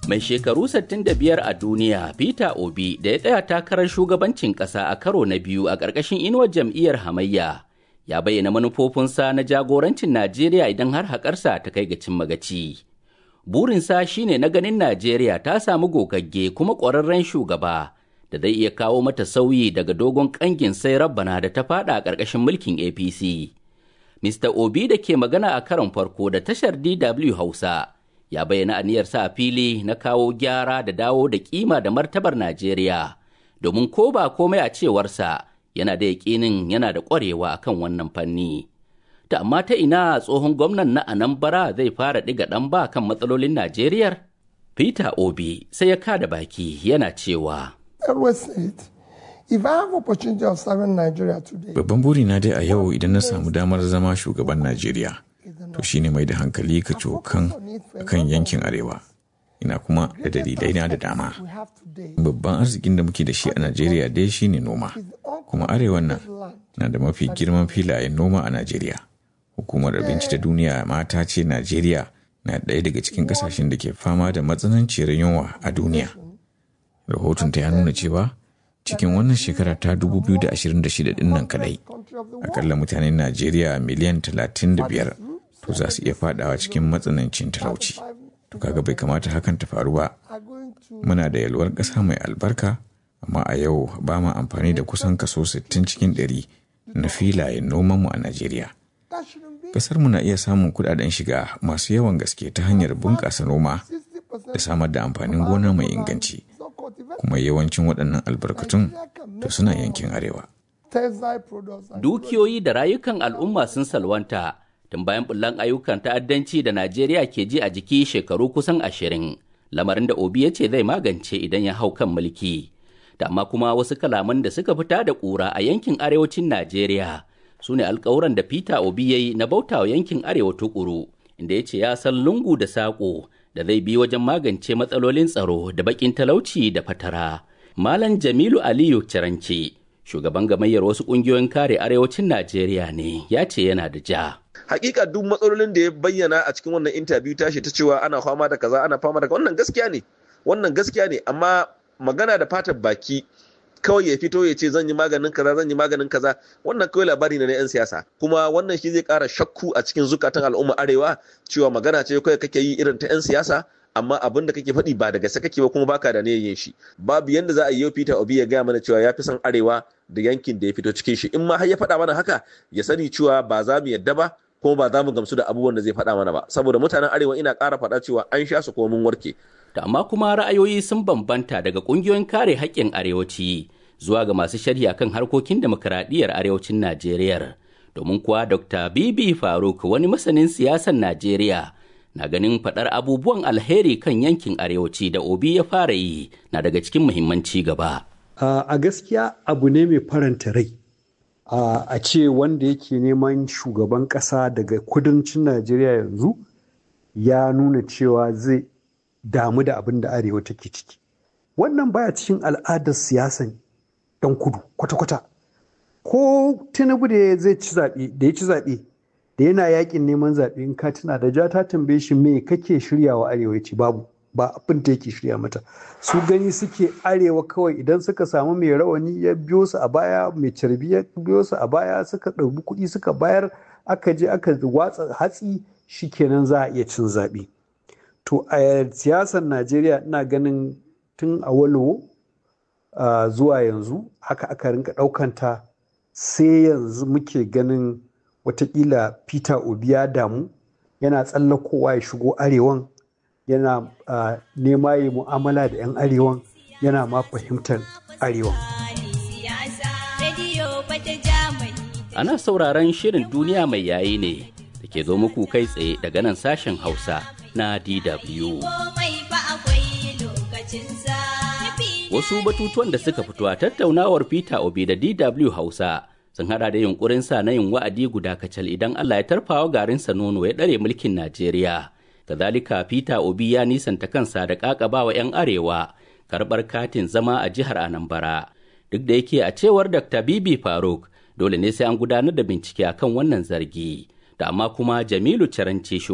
Mai shekaru 65 a duniya Peter Obi da ya tsaya takarar shugabancin ƙasa a karo na biyu a ƙarƙashin inuwar jam'iyyar hamayya ya bayyana manufofinsa na jagorancin Najeriya idan har haƙarsa ta kai ga cin magaci. Burinsa shine na ganin Najeriya ta samu gogagge kuma ƙwararren shugaba da zai iya kawo mata sauyi daga dogon ƙangin sai rabbana da ta faɗa a ƙarƙashin mulkin APC. Mr. Obi da ke magana a karon farko da tashar DW Hausa ya bayyana aniyarsa a fili na kawo gyara da dawo da kima da martabar Najeriya domin ko ba komai a cewarsa yana da yaƙinin yana da ƙwarewa akan wannan fanni. Ta amma ta ina tsohon gwamnan na Anambra zai fara ɗiga ɗan ba kan matsalolin Najeriyar? Peter Obi sai ya kada baki yana cewa. Babban burina dai a yau idan na samu damar zama shugaban Najeriya, to shine mai da hankali ka cokan kan yankin arewa. Ina kuma da dalilai na da dama. Babban arzikin da muke da shi a Najeriya dai shine noma, kuma arewan nan na da mafi girman filayen noma a Najeriya. Hukumar Abinci ta Duniya mata ce Najeriya na ɗaya daga cikin ƙasashen da ke fama da matsananciyar yunwa a duniya. Rahoton ta ya nuna cewa cikin wannan shekara ta 2026 din nan kadai akalla mutanen najeriya miliyan 35 to za su iya fadawa cikin matsanancin talauci to kaga bai kamata hakan ta faru ba muna da yalwar ƙasa mai albarka amma a yau ba ma amfani da kusan kaso 60 cikin 100 na filayen nomanmu a najeriya ƙasar mu na iya samun kudaden shiga masu yawan gaske ta hanyar bunƙasa noma da samar da amfanin gona mai inganci kuma yawancin waɗannan albarkatun to suna yankin arewa. Dukiyoyi da rayukan al'umma sun salwanta tun bayan bullan ayyukan ta'addanci da Najeriya ke ji a jiki shekaru kusan ashirin, lamarin da Obi ya ce zai magance idan ya hau kan mulki. Da amma kuma wasu kalaman da suka fita da ƙura a yankin arewacin Najeriya su ne alkawuran da Peter Obi ya yi na bautawa yankin arewa tukuru, inda ya ce ya san lungu da saƙo da zai bi wajen magance matsalolin tsaro da bakin talauci da fatara. Malam Jamilu Aliyu Ciranci, shugaban gamayyar wasu ƙungiyoyin kare arewacin Najeriya ne, ya ce yana da ja. Hakika duk matsalolin da ya bayyana a cikin wannan interview tashi ta cewa ana fama da kaza ana fama da wannan gaskiya ne. Wannan gaskiya ne amma magana da fatar baki kawai ya fito ya ce zan yi maganin kaza zan yi maganin kaza wannan kawai labari ne na yan siyasa kuma wannan shi zai kara shakku a cikin zukatan al'umma arewa cewa magana ce kawai kake yi irin ta yan siyasa amma abin da kake faɗi ba da gaske kake ba kuma baka da ne yin shi babu yanda za a yi Peter Obi ya gaya mana cewa ya fi son arewa da yankin da ya fito cikin shi in ma har ya faɗa mana haka ya sani cewa ba za mu yadda ba kuma ba za mu gamsu da abubuwan da zai faɗa mana ba saboda mutanen arewa ina ƙara faɗa cewa an sha su kuma mun warke da amma kuma ra'ayoyi sun bambanta daga ƙungiyoyin kare haƙƙin arewaci zuwa ga masu sharhi kan harkokin demokuraɗiyyar arewacin Najeriya. Domin kuwa Dr. Bibi Faruk wani masanin siyasar Najeriya na ganin faɗar abubuwan alheri kan yankin arewaci da Obi ya fara yi na daga cikin muhimmanci gaba. A gaskiya abu ne mai faranta rai. A ce wanda yake neman shugaban ƙasa daga kudancin Najeriya yanzu ya nuna cewa zai damu da abin da arewa take ciki. Wannan baya cikin al'adar siyasan 'yan kudu kwata-kwata ko tinubu da zai ci zaɓe da ya ci zaɓe da yana yakin neman zaɓe in ka tuna da ja ta tambaye shi me kake shiryawa arewa ci babu ba abin da yake shirya mata su gani suke arewa kawai idan suka samu mai rawani ya biyo su a baya mai carbi ya biyo su a baya suka ɗauki kuɗi suka bayar aka je aka watsa hatsi shikenan za a iya cin zaɓe to a siyasar najeriya ina ganin tun a walowo Uh, zuwa yanzu haka aka rinka ɗaukanta sai yanzu muke ganin watakila peter obi ya damu yana tsallakowa ya shigo arewan yana uh, nema yi mu'amala da 'yan arewan yana ma fahimtar arewan ana sauraron shirin duniya mai yayi ne da ke zo muku kai tsaye daga nan sashen hausa na dw Wasu batutuwan da suka fito a tattaunawar Peter Obi da DW Hausa sun hada da yunkurin sa na yin wa'adi guda kacal idan Allah ya tarfawa garinsa nono ya ɗare mulkin Najeriya. Kazalika Peter Obi ya nisanta kansa da ƙaƙabawa 'yan arewa karɓar katin zama a jihar Anambra. Duk da yake a cewar Dr. Bibi Faruk dole ne sai an gudanar da bincike akan wannan zargi. Da amma kuma Jamilu Caranci